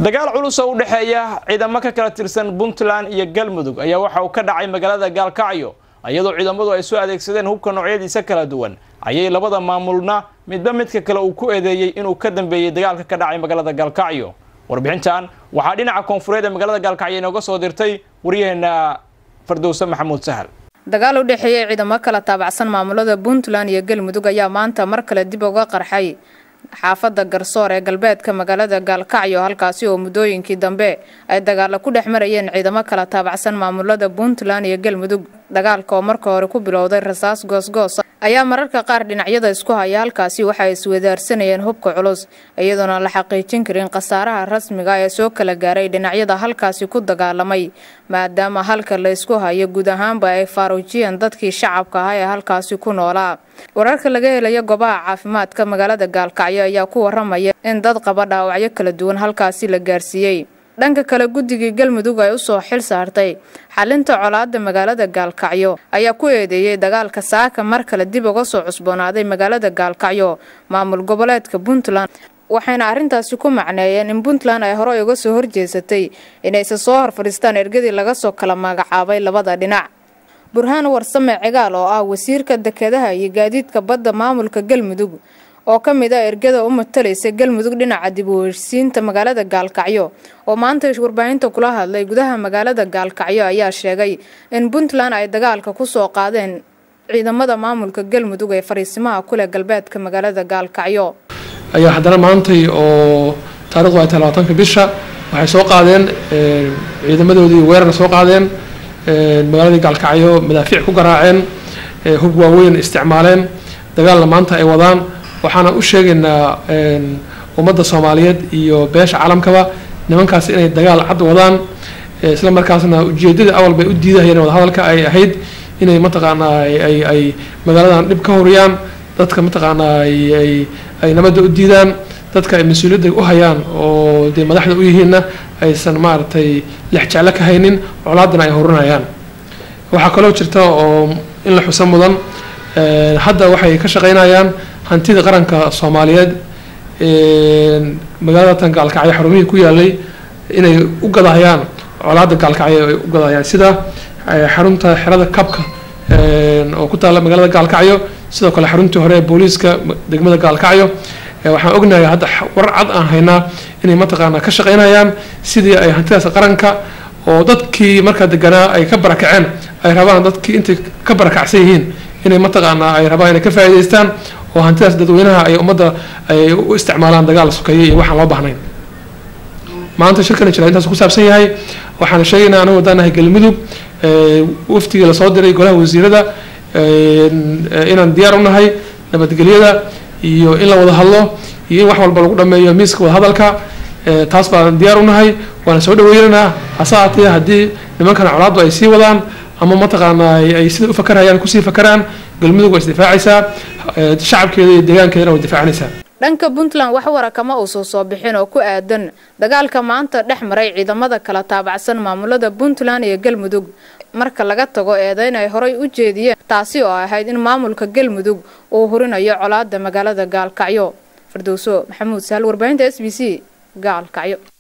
dagaal culus oo u dhexeeya ciidamo ka kala tirsan puntland iyo galmudug ayaa waxa uu ka dhacay magaalada gaalkacyo iyadoo ciidamadu ay soo adeegsadeen hubka noocyadiisa kala duwan ayay labada maamulna midba midka kale uu ku eedeeyey inuu ka dambeeyey dagaalka ka dhacay magaalada gaalkacyo warbixintan waxaa dhinaca koonfureed ee magaalada gaalkacyo inooga soo dirtay waryaheena fardowse maxamuud sahal dagaal u dhexeeyay ciidamo kala taabacsan maamulada puntland iyo galmudug ayaa maanta mar kale dib uga qarxay xaafada garsoor ee galbeedka magaalada gaalkacyo halkaasi oo muddooyinkii dambe ay dagaalo ku dhex marayeen ciidamo kala taabacsan maamulada puntland iyo galmudug dagaalka oo marka hore ku bilowday rasaas goosgoos ayaa mararka qaar dhinacyada isku haya halkaasi waxa ay iswadaarsanayeen hubka culus iyadoona la xaqiijin karin khasaaraha rasmiga ee soo kala gaaray dhinacyada halkaasi ku dagaalamay maadaama halka la isku hayo guud ahaanba ay faaruujiyeen dadkii shacabka ahaa ee halkaasi ku noolaa wararka laga helaya goobaha caafimaadka magaalada gaalkacyo ayaa ku waramaya in dad qaba dhaawacyo kala duwan halkaasi la gaarsiiyey dhanka kale guddigii galmudug ay usoo xil saartay xalinta colaada magaalada gaalkacyo ayaa ku eedeeyey dagaalka saaka mar kale dib uga soo cusboonaaday magaalada gaalkacyo maamul goboleedka puntland waxayna arrintaasi ku macneeyeen in puntland ay horey uga soo horjeesatay inayse soo horfadhiistaan ergadii laga soo kala magacaabay labada dhinac burhaan warsame cigaal oo ah wasiirka dekedaha iyo gaadiidka badda maamulka galmudug oo ka mid ah ergada u matalaysa galmudug dhinaca dib u heshsiinta magaalada gaalkacyo oo maanta warbaahinta kula hadlay gudaha magaalada gaalkacyo ayaa sheegay in puntland ay dagaalka kusoo qaadeen ciidamada maamulka galmudug ee fariisimaha kuleh galbeedka magaalada gaalkacyo ayaa haddana maantay oo taarikhdu ay tahay labaatanka bisha waxay soo qaadeen ciidamadoodii weerarna soo qaadeen magaaladii gaalkacyo madaafiic ku garaaceen hub waaweyn isticmaaleen dagaalna maanta ay wadaan waxaana u sheegaynaa ummadda soomaaliyeed iyo beesha caalamkaba nimankaas inay dagaal cad wadaan isla markaasna ujeedada awal bay u diidahayeen wadahadalka ay ahayd inay mataqaanaa ay ay magaaladan dhib ka horiyaan dadka mataqaanaa ay ay nabadda u diidaan dadka ay mas-uuliyadda u hayaan oo dee madaxda u yihiinna aysan maaragtay lex jeclo ka haynin colaadana ay horinayaan waxaa kaloo jirta oo in la xuso mudan hadda waxay ka shaqeynayaan hantida qaranka soomaaliyeed magaalada tan gaalkacyo xarumihii ku yaalay inay u gadahayaan colaada gaalkacyo ay u gadahayaan sida xarunta xerada kabka oo ku taalla magaalada gaalkacyo sidoo kale xaruntii hore ee booliiska degmada gaalkacyo waxaan ognahay hadda war cad aan haynaa inay mataqaanaa ka shaqeynayaan sidii ay hantidaas qaranka oo dadkii markaa deganaa ay ka barakaceen ay rabaan dadkii intay ka barakacsan yihiin inay mataqaanaa ay rabaan inay ka faa'iidaystaan oo hantidaas dadweynaha ay ummadda ay u isticmaalaan dagaal sokeeye iyo waxaan loo baahnayn maanta shirkan jira intaas ku saabsan yahay waxaan sheegaynaa anigu wadaanahay galmudug waftigii lasoo diray golaha wasiirada inaan diyaar u nahay nabadgelyada iyo in la wada hadlo iyo in wax walba lagu dhameeyo miiska wadahadalka taas baan diyaar u nahay waana soo dhaweynaynaa hase haatee haddii nimankan colaaddu ay sii wadaan ama mataqaanaa ay sida u fakarayaan kusii fakaraan galmudug waa isdifaacaysaa shacabkeeda iyo deegaankeedana way difaacanaysaa dhanka puntland wax wara kama uusan soo bixin oo ku aadan dagaalka maanta dhex maray ciidamada kala taabacsan maamulada puntland iyo galmudug marka laga tago eedeyn ay horay u jeediyeen taasi oo ahayd in maamulka galmudug uu hurinayo colaada magaalada gaalkacyo fardowso maxamuud sahal warbaahinta s b c gaalkacyo